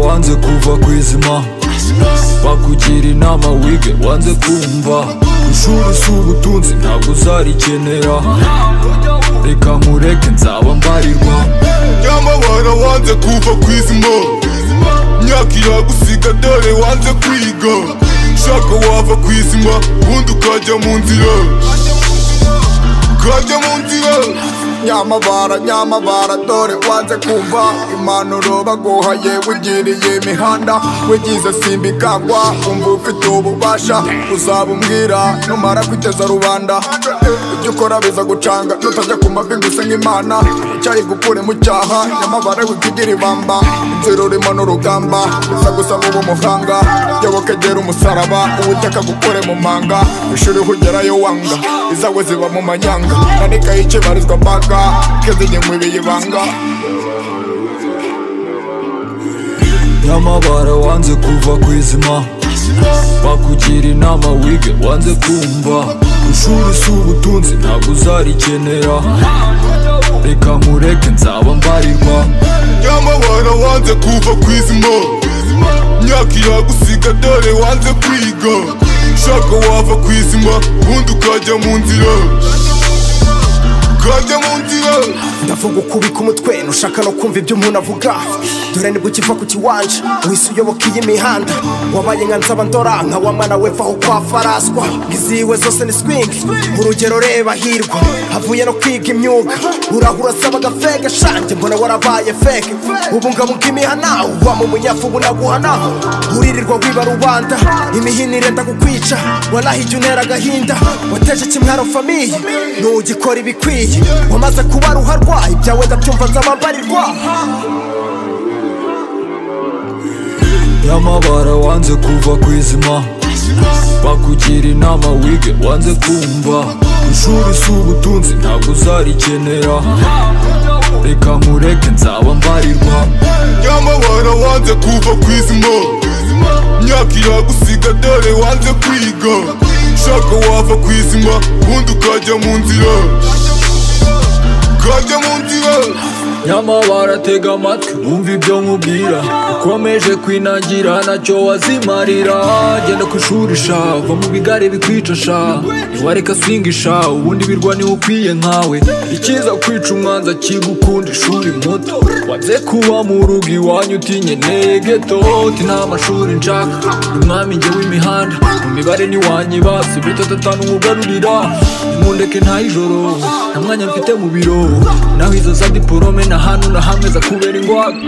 wanze kuva ku izima bakugira inama wige wanze kumva ishuri si ubutunzi ntabwo uzarikenera reka nkureke nzaba mbarirwa nyamabara wanze kuva ku izima myaka yagusiga dore wanze kwiga shaka wava ku izima ubundi ukajya mu nzira ukajya mu nzira nyamabara nyamabara dore wanze kumva impanuro baguha yewe ugiriye imihanda wigize simbikangwa wumva ufite ububasha uzabumbwira numara kwiteza rubanda ibyo ukora biza gucanga nutajya ku mavi ngo usenge imana icyayi gukure mu cyaha nyamabara wikigira ibamba inzira urimo n'urugamba uza gusa n'uba umuhanga jyawe ukegera umusaraba ubutaka gukure mu manga ishuri hugerayo wanga izawe ziba mu manyanga nandikaho ikibarizwa mbanga kezinye mu biyibanga nyamabara wanze kuva ku izima bakugira inama wige wanze kumva ishuri si ubutunzi ntabwo uzarikenera reka nkureke nzaba mbarirwa nyamabara wanze kuva ku izima myaka yagusiga dore wanze kwiga shaka wava ku izima ubundi ukajya mu nzira ukajya mu nzira ndavuga ukubika umutwe ntushaka no kumva ibyo umuntu avuga dore nibwo ukiva ku kiwanja wese uyoboka iyi mihanda wabaye nka nzabandora nka wamana wepfa aho kwa faraswa iziwe zose ni swingi urugero reba hirwa avuye no kwiga imyuga urahura asaba agafega shange mbona warabaye feke ubungabunga imihana uba mu munyafu bunaguhanaho uririrwa wiba rubanda imihini irenda kukwica waraha ijya unera agahinda wateje ikimwaro famiye ntugikora ibikwiye wamaze kuba ruharwa ibyawe ndabyumva nzabambarirwa nyamabara wanze kuva ku izima bakugira inama wige wanze kumva ishuri si ubutunzi ntabwo uzarikenera reka nkureke nzaba mbarirwa nyamabara wanze kuva ku izima myaka yagusiga dore wanze kwiga shaka wava ku izima ubundi ukajya mu nzira ukajya mu nzira nyamabara tega amatwi wumva ibyo nkubwira ukomeje kwinagira ntacyo wazimarira genda ku ishuri sha va mu bigare bikwica sha ntiwareka singisha ubundi birwa niwe ukwiye nkawe ikiza kwica umwanza kigukunda ishuri muto wanze kuba mu rugo iwanyu utinyeneye geto uti nta mashuri nshaka umwami njye w'imihanda mu mibare ntiwanyibase bitatu atanu nkugarurira nimundeke nta ijoro nta mwanya mfite mu biro naho izo za diporome na hano na hamwe za kubera ingwate